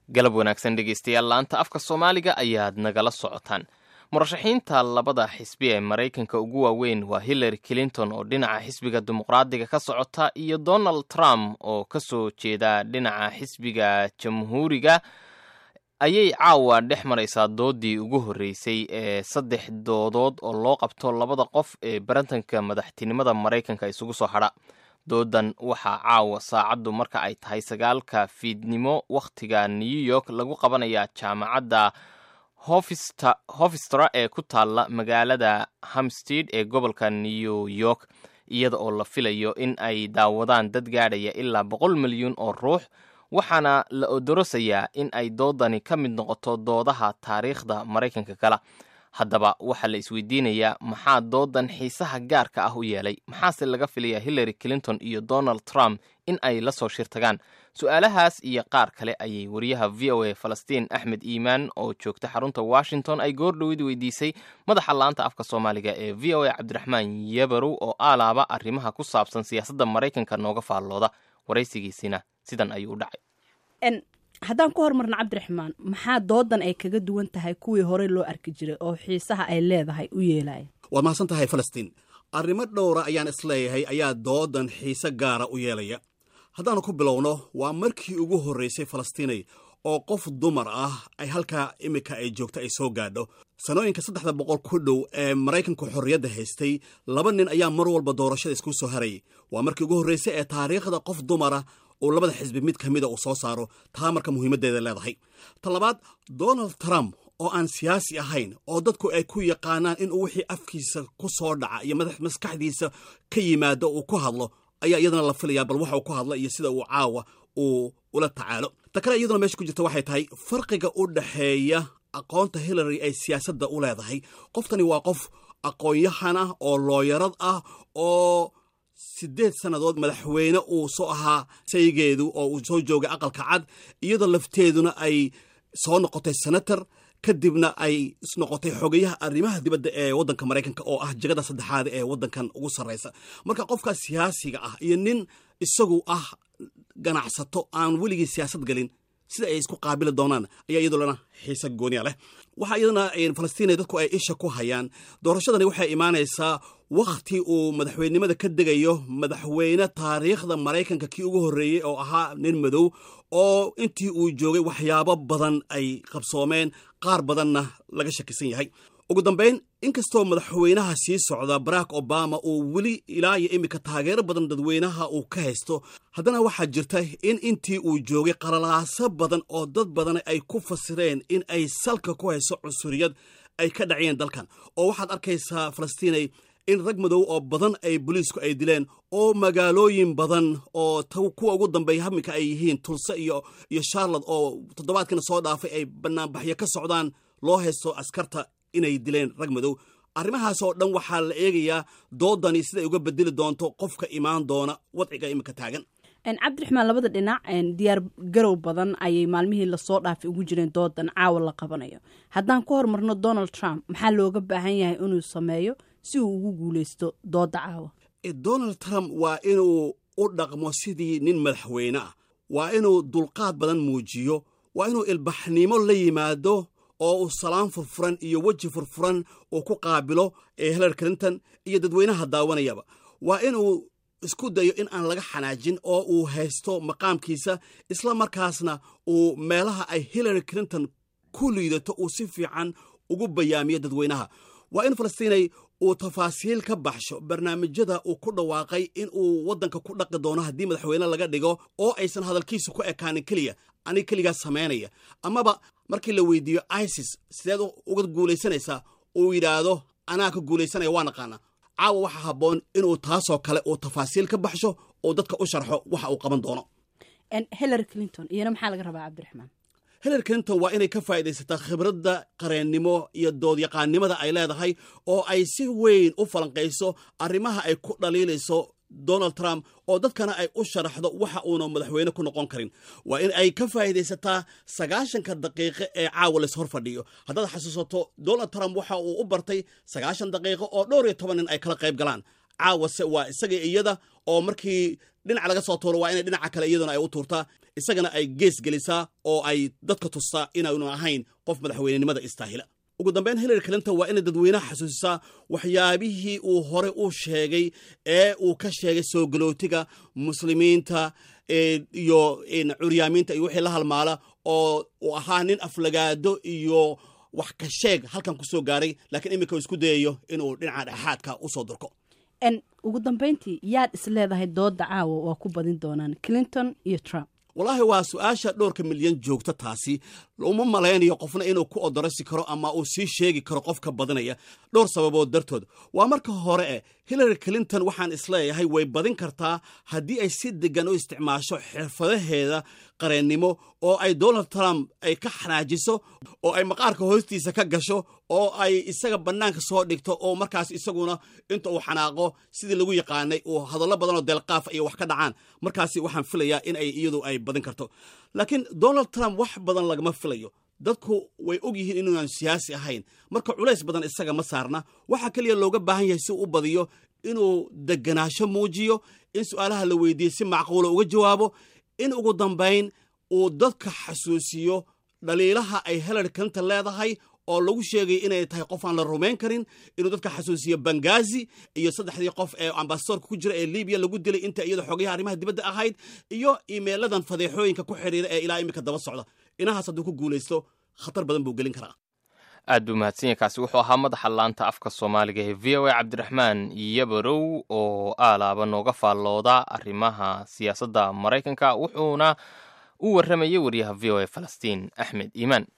galab wanaagsan dhegaystayaal laanta afka soomaaliga ayaad nagala socotaan murashaxiinta labada xisbi ee maraykanka ugu waaweyn waa hillary clinton oo dhinaca xisbiga dimuqraadiga ka socota iyo donald trump oo ka soo jeeda dhinaca xisbiga jamhuuriga ayay caawa dhex maraysaa doodii ugu horreysay ee saddex doodood oo loo qabto labada qof ee barantanka madaxtinimada maraykanka isugu soo hadha doodan waxaa caawa saacaddu marka ay tahay sagaalka fiidnimo wakhtiga new york lagu qabanayaa jaamacadda hofistra ee ku taalla magaalada hamstead ee gobolka new york iyada oo la filayo in ay daawadaan dad gaadhaya ilaa boqol milyuun oo ruux waxaana la odorosayaa in ay doodani ka mid noqoto doodaha taariikhda maraykanka kala haddaba waxaa la isweydiinayaa maxaa doodan xiisaha gaarka ah u yeelay maxaase laga filayaa hillary clinton iyo donald trump in ay la soo shirtagaan su-aalahaas iyo qaar kale ayay wariyaha v o a falastiin axmed iimaan oo joogta xarunta washington ay goordhowid weydiisay madaxa laanta afka soomaaliga ee v o a cabdiraxmaan yabarow oo aalaaba arrimaha ku saabsan siyaasadda maraykanka nooga faallooda waraysigiisina sidan ayuu u dhacay haddaan ku hormarno cabdiraxmaan maxaa doodan ay kaga duwan tahay kuwii horey loo arki jiray oo xiisaha ay leedahay u yeelaya waad mahadsan tahay falastiin arrimo dhowra ayaan isleeyahay ayaa doodan xiise gaara u yeelaya haddaanu ku bilowno waa markii ugu horraysay falastiinay oo qof dumar ah ay halkaa iminka ay joogto ay soo gaadho sanooyinka saddexda boqol ku dhow ee maraykanku xorriyadda haystay laba nin ayaa mar walba doorashada isku soo harayay waa markii ugu horraysay ee taariikhda qof dumara uu labada xisbi mid ka mida uu soo saaro taa marka muhiimaddeeda leedahay ta labaad donald trump oo aan siyaasi ahayn oo dadku ay ku yaqaanaan inuu wixii afkiisa ku soo dhaca iyo maskaxdiisa ka yimaado uu ku hadlo ayaa iyadana la filayaa bal waxa uu ku hadla iyo sida uu caawa uu ula tacaalo ta kale iyaduna meesha ku jirta waxay tahay farqiga u dhaxeeya aqoonta hillary ay siyaasadda u leedahay qoftani waa qof aqoon-yahan ah oo looyarad ah oo siddeed sannadood madaxweyne uu soo ahaa saygeedu oo uu soo joogay aqalka cad iyadoo lafteeduna ay soo noqotay senator kadibna ay isnoqotay xogayaha arrimaha dibadda ee waddanka maraykanka oo ah jegada saddexaad ee waddankan ugu sarraysa marka qofkaas siyaasiga ah iyo nin isagu ah ganacsato aan weligii siyaasad gelin sida ay isku qaabili doonaan ayaa iyadulana xiise gooniya leh waxaa iyadana falastiina dadku ay isha ku hayaan doorashadani waxay imaanaysaa wakhti uu madaxweynenimada ka degayo madaxweyne taariikhda maraykanka kii ugu horreeyey oo ahaa nin madow oo intii uu joogay waxyaabo badan ay qabsoomeen qaar badanna laga shakisan yahay ugu dambayn inkastoo madaxweynaha sii socda barack obama uu weli ilaa iyo iminka taageero badan dadweynaha uu ka haysto haddana waxaa jirta in intii uu joogay qalalaaso badan oo dad badan ay ku fasireen in ay salka ku hayso cunsuriyad ay ka dhaciyeen dalkan oo waxaad arkaysaa falastiinay in rag madow oo badan ay boliisku ay dileen oo magaalooyin badan oo kuwa ugu dambeeya haminka ay yihiin tulse iyo iyo charlotte oo toddobaadkana soo dhaafay ay banaanbaxyo ka socdaan loo haysto askarta inay dileen rag madow arrimahaas oo dhan waxaa la eegayaa doodani siday uga bedeli doonto qofka imaan doona wadciga iminka taagan cabdiraxmaan labada dhinac diyaar garow badan ayay maalmihii lasoo dhaafay ugu jireen doodan caawa la qabanayo haddaan ku hormarno donald trump maxaa looga baahan yahay inuu sameeyo si uu ugu guuleysto dooda caawa donald trump waa inuu u dhaqmo sidii nin madaxweyne ah waa inuu dulqaad badan muujiyo waa inuu ilbaxnimo la yimaado oo uu salaan furfuran iyo weji furfuran uu ku qaabilo ee hillary clinton iyo dadweynaha daawanayaba waa inuu isku dayo in aan laga xanaajin oo uu haysto maqaamkiisa isla markaasna uu meelaha ay hillary clinton ku liidato uu si fiican ugu bayaamiyo dadweynaha waa in falastiinay uu tafaasiil ka baxsho barnaamijyada uu ku dhawaaqay in uu waddanka ku dhaqi doono haddii madaxweyne laga dhigo oo aysan hadalkiisa ku ekaanin keliya anig keligaa samaynaya amaba markii la weydiiyo isis sideed uga guulaysanaysaa uu yidhaahdo anaa ka guulaysanaya waa naqaana caawa waxaa habboon inuu taasoo kale uu tafaasiil ka baxsho oo dadka u sharxo waxa uu qaban doono hillary clinton iyana maxaa laga rabaa cabdiraxmaan hillary clinton waa inay ka faa'iidaysataa khibradda qareennimo iyo doodyaqaannimada ay leedahay oo ay si weyn u falanqayso arrimaha ay ku dhaliilayso donald trump oo dadkana ay u sharaxdo waxa uuna madaxweyne ku noqon karin waa in ay ka faa'iidaysataa sagaashanka daqiiqo ee caawa lays hor fadhiyo haddaad xasuusato donald trump waxa uu u bartay sagaashan daqiiqo oo dhowr iyo toban nin ay kala qayb galaan caawase waa isaga iyada oo markii dhinac laga soo tuuro waa inay dhinaca kale iyaduna ay u tuurtaa isagana ay gees gelisaa oo ay dadka tustaa inaanu ahayn qof madaxweynenimada istaahila ugu dambeyn hillary clinton waa inay dadweynaha xasuusisaa waxyaabihii uu hore u sheegay ee uu ka sheegay soo galootiga muslimiinta iyo curyaamiinta iyo wixii la halmaala oo uu ahaa nin aflagaado iyo wax ka sheeg halkan ku soo gaaray laakiin iminka uu isku dayayo inuu dhinaca dhexaadka usoo durko ugu dambeyntii yaad is leedahay dooda caawa waa ku badin doonaan clinton iyo trump wallaahi waa su-aasha dhowrka milyan joogta taasi uma malaynayo qofna inuu ku odorasi karo ama uu sii sheegi karo qofka badinaya dhowr sababood dartood waa marka hore eh hillary clinton waxaan isleeyahay way badin kartaa haddii ay si degan u isticmaasho xirfadaheeda qareennimo oo ay donald trump ay ka xanaajiso oo ay maqaarka hoostiisa ka gasho oo ay isaga bannaanka soo dhigto oo markaas isaguna inta uu xanaaqo sidii lagu yaqaanay uu hadallo badanoo deelqaafa iyo wax ka dhacaan markaasi waxaan filayaa in ay iyadu ay badin karto laakiin donald trump wax badan lagama filayo dadku way og yihiin inuunan siyaasi ahayn marka culays badan isaga ma saarna waxaa keliya looga baahan yahay si uu u badiyo inuu deganaasho muujiyo in su-aalaha la weydiiye si macquula uga jawaabo in ugu dambayn uu dadka xasuusiyo dhaliilaha ay hillary clinton leedahay oo lagu sheegay inay tahay qof aan la rumayn karin inuu dadka xasuusiyo bangazi iyo saddexdii qof ee ambasadorka ku jira ee libiya lagu dilay inta iyada xogayaha arrimaha dibadda ahayd iyo imeeladan fadeexooyinka ku xidhiira ee ilaa iminka daba socda inahaas hadduu ku guulaysto khatar badan buu gelin karaa aad buu mahadsan yahay kaasi wuxuu ahaa madaxa laanta afka soomaaliga ee v o a cabdiraxmaan yabarow oo aalaaba nooga faallooda arrimaha siyaasadda maraykanka wuxuuna u warramayay wariyaha v o a falastiin axmed iimaan